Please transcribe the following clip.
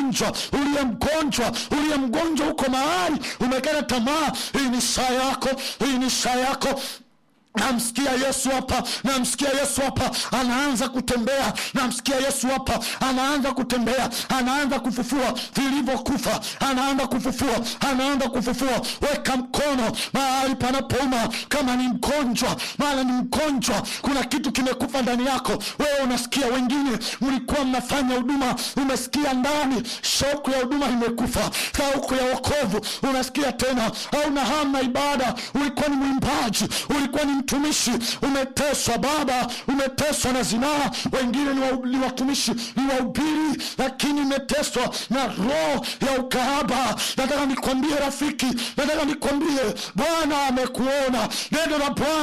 mgonjwa uliye mgonjwa uliye mgonjwa huko mahali umekata tamaa hii ni saa yako hii ni saa yako namsikia yesu hapa namsikia yesu hapa anaanza kutembea namsikia yesu hapa anaanza kutembea anaanza kufufua vilivyokufa anaanza kufufua anaanza kufufua weka mkono mahali panapouma kama ni mgonjwa maana ni mgonjwa kuna kitu kimekufa ndani yako wewe unasikia wengine mlikuwa mnafanya huduma umesikia ndani shauku ya huduma imekufa shauku ya wokovu unasikia tena hauna hamu na ibada ulikuwa ni mwimbaji ulikuwa ni mtumishi umeteswa baba umeteswa na zinaa wengine ni wa- ni watumishi ni wahubiri lakini umeteswa na roho ya ukahaba nataka nikwambie rafiki nataka nikwambie bwana amekuona neno la bwana